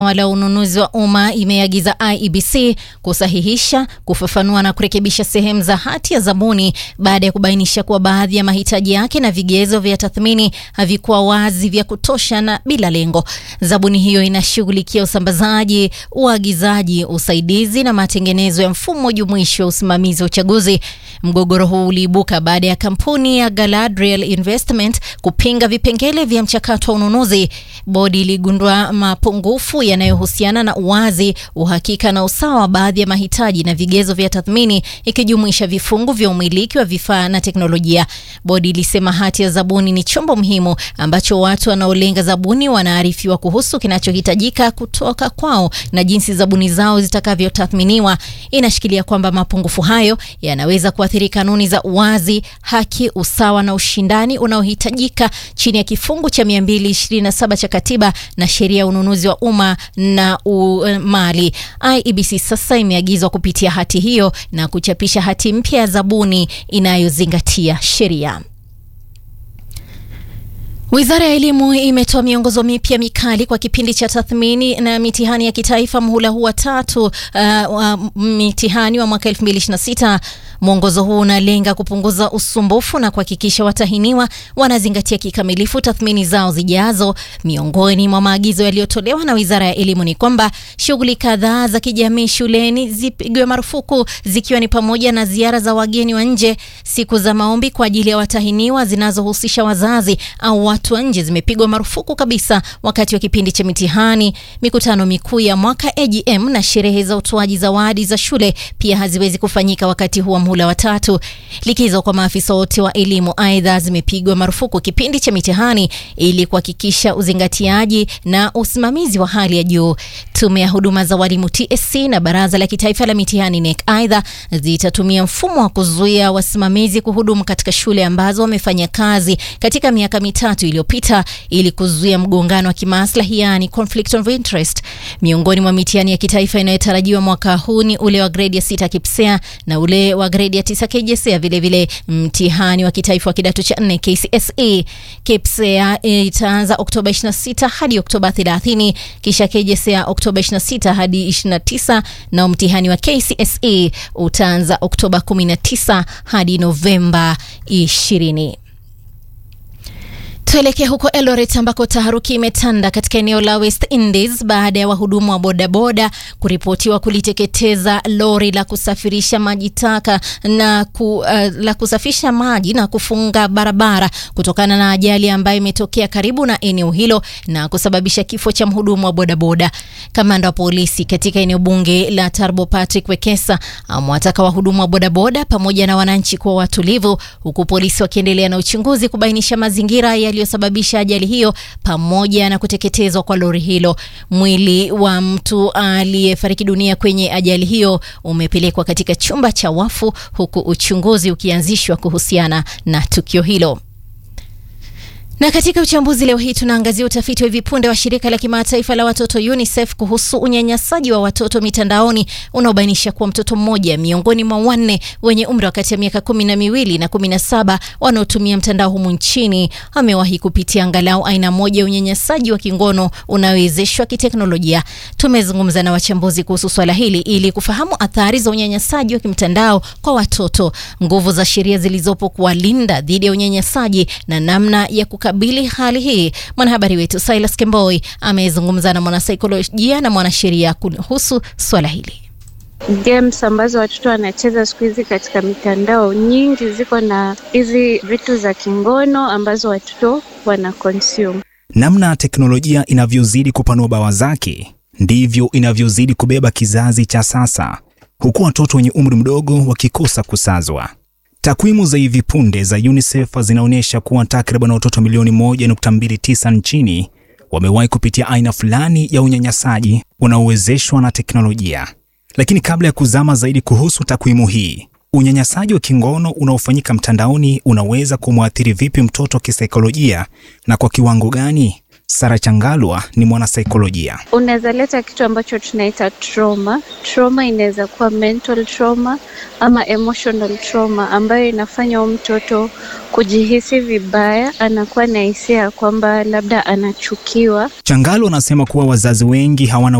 wala ununuzi wa umma imeagiza IEBC kusahihisha, kufafanua na kurekebisha sehemu za hati ya zabuni baada ya kubainisha kuwa baadhi ya mahitaji yake na vigezo vya tathmini havikuwa wazi vya kutosha na bila lengo. Zabuni hiyo inashughulikia usambazaji, uagizaji, usaidizi na matengenezo ya mfumo jumuishi wa usimamizi wa uchaguzi. Mgogoro huu uliibuka baada ya kampuni ya Galadriel Investment kupinga vipengele vya mchakato wa ununuzi. Bodi iligundua mapungufu yanayohusiana na uwazi, uhakika na usawa wa baadhi ya mahitaji na vigezo vya tathmini ikijumuisha vifungu vya umiliki wa vifaa na teknolojia. Bodi ilisema hati ya zabuni ni chombo muhimu ambacho watu wanaolenga zabuni wanaarifiwa kuhusu kinachohitajika kutoka kwao na jinsi zabuni zao zitakavyotathminiwa. Inashikilia kwamba mapungufu hayo yanaweza kuathiri kanuni za uwazi, haki, usawa na ushindani unaohitajika chini ya kifungu cha 227 cha katiba na sheria ya ununuzi wa umma na mali. IEBC sasa imeagizwa kupitia hati hiyo na kuchapisha hati mpya ya zabuni inayozingatia sheria. Wizara ya Elimu imetoa miongozo mipya mikali kwa kipindi cha tathmini na mitihani ya kitaifa muhula huu wa tatu uh, wa mitihani wa mwaka 2026. Mwongozo huu unalenga kupunguza usumbufu na kuhakikisha watahiniwa wanazingatia kikamilifu tathmini zao zijazo. Miongoni mwa maagizo yaliyotolewa na Wizara ya Elimu ni kwamba shughuli kadhaa za kijamii shuleni zipigwe marufuku, zikiwa ni pamoja na ziara za wageni wa nje, siku za maombi kwa ajili ya watahiniwa zinazohusisha wazazi au watu wa nje zimepigwa marufuku kabisa wakati wa kipindi cha mitihani. Mikutano mikuu ya mwaka AGM na sherehe za utoaji zawadi za shule pia haziwezi kufanyika wakati huu wa muhula wa tatu. Likizo kwa maafisa wote wa elimu aidha zimepigwa marufuku kipindi cha mitihani ili kuhakikisha uzingatiaji na usimamizi wa hali ya juu. Tume ya huduma za walimu TSC na Baraza la Kitaifa la Mitihani NEC aidha zitatumia mfumo wa kuzuia wasimamizi kuhudumu katika shule ambazo wamefanya kazi katika miaka mitatu iliyopita ili kuzuia mgongano wa kimaslahi, yani conflict of interest. Miongoni mwa mitihani ya kitaifa inayotarajiwa mwaka huu ni ule wa gredi ya sita KPSEA na ule wa gredi ya tisa KJSEA, vilevile mtihani wa kitaifa wa kidato cha nne KCSE. KPSEA itaanza Oktoba 26 hadi Oktoba 30, kisha KJSEA Oktoba 26 hadi 29, na mtihani wa KCSE utaanza Oktoba 19 hadi Novemba 20. Tuelekee huko Eldoret ambako taharuki imetanda katika eneo la West Indies baada ya wahudumu wa bodaboda kuripotiwa kuliteketeza lori la kusafirisha maji taka na ku, uh, la kusafisha maji na kufunga barabara kutokana na ajali ambayo imetokea karibu na eneo hilo na kusababisha kifo cha mhudumu wa bodaboda. Kamanda wa polisi katika eneo bunge la Tarbo Patrick Wekesa amewataka wahudumu wa bodaboda pamoja na wananchi kuwa watulivu, huku polisi wakiendelea na uchunguzi kubainisha mazingira yaliyosababisha ajali hiyo pamoja na kuteketezwa kwa lori hilo. Mwili wa mtu aliyefariki dunia kwenye ajali hiyo umepelekwa katika chumba cha wafu huku uchunguzi ukianzishwa kuhusiana na tukio hilo. Na katika uchambuzi leo hii tunaangazia utafiti wa hivi punde wa shirika la kimataifa la watoto UNICEF kuhusu unyanyasaji wa watoto mitandaoni unaobainisha kuwa mtoto mmoja miongoni mwa wanne wenye umri wa kati ya miaka kumi na miwili na kumi na saba wanaotumia mtandao humu nchini amewahi kupitia angalau aina moja ya unyanyasaji wa kingono unaowezeshwa kiteknolojia. Tumezungumza na wachambuzi kuhusu swala hili ili kufahamu athari za unyanyasaji wa kimtandao kwa watoto, nguvu za sheria zilizopo kuwalinda dhidi ya unyanyasaji na namna ya kukabili hali hii. Mwanahabari wetu Silas Kemboi amezungumza na mwanasaikolojia na mwanasheria kuhusu swala hili. Games ambazo watoto wanacheza siku hizi katika mitandao nyingi ziko na hizi vitu za kingono ambazo watoto wana consume. Namna teknolojia inavyozidi kupanua bawa zake ndivyo inavyozidi kubeba kizazi cha sasa, huku watoto wenye umri mdogo wakikosa kusazwa. Takwimu za hivi punde za UNICEF zinaonyesha kuwa takriban watoto milioni 1.29 nchini wamewahi kupitia aina fulani ya unyanyasaji unaowezeshwa na teknolojia. Lakini kabla ya kuzama zaidi kuhusu takwimu hii, unyanyasaji wa kingono unaofanyika mtandaoni unaweza kumwathiri vipi mtoto kisaikolojia na kwa kiwango gani? Sara Changalwa ni mwanasaikolojia. Unaweza leta kitu ambacho tunaita trauma. Trauma inaweza kuwa mental trauma ama emotional trauma, ambayo inafanya huyu mtoto kujihisi vibaya, anakuwa na hisia ya kwamba labda anachukiwa. Changalwa anasema kuwa wazazi wengi hawana